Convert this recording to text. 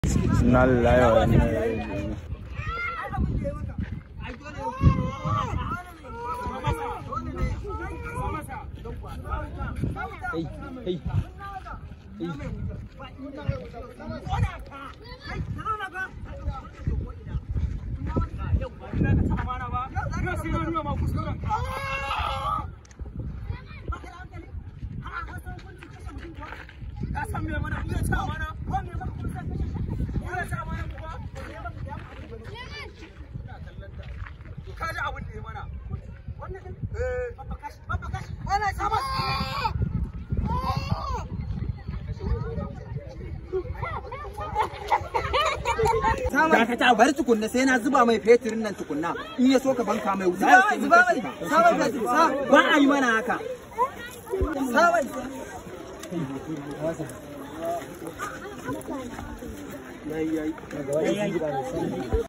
Inna lillahi wa inna ilaihi raji'un. Hey, hey. Dakata bari tukunna sai na zuba mai fetirin nan tukunna in ya so ka banka mai wuta Zuba mai, zuba mai, sabon fetur, sa. ba a yi mana haka Sabon. yayi yayi